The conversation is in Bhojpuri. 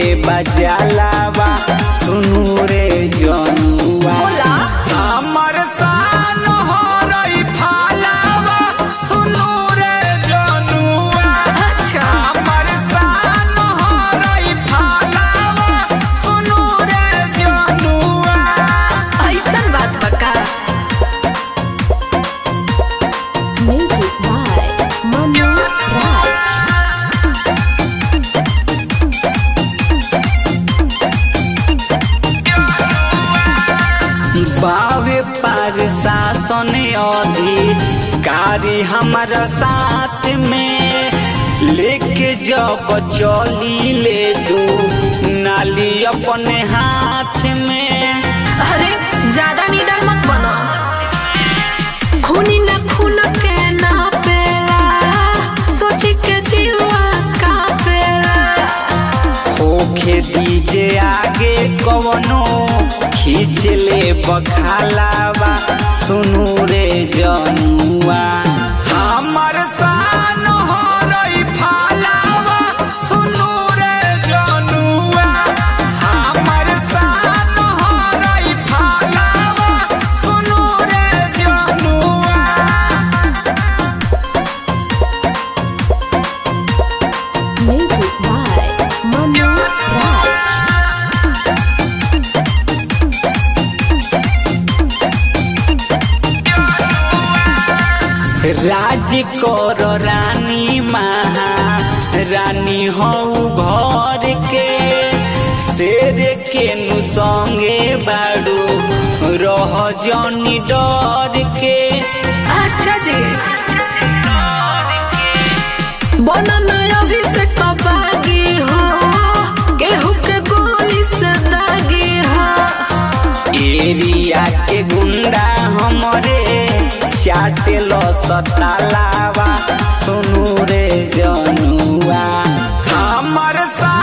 बजालावा सुनू रे जनुआ बोला हमर सान हरई फालावा सुनू रे जनुआ अच्छा हमर सान हरई फालावा सुनू रे जनुआ ऐसन बात बका Music by Manu Raj. बावे पर शासन अधिकारी हमारा साथ में लेके जब चली ले दू नाली अपने हाथ में अरे ज्यादा निडर मत बनो खूनी न खून के ना पेला सोची के जीवा का पेला होखे दीजे आगे कवनो खींच ले बखालावा सुनू रे जनुआ हमर सान हरई फालावा सुनू रे जनुआ हमर सान हरई फालावा सुनू रे जनुआ Music by Manu Raj. राज कर रानी महा रानी हऊ घर के शेर के नु संगे बाड़ू रह जनी डर के अच्छा जी बनन अभी से कबागी हो गेहूं के गोली से दागी हो एरिया के गुंडा हमरे चाटे लो सतालावा सुनू रे जनुआ हमर सा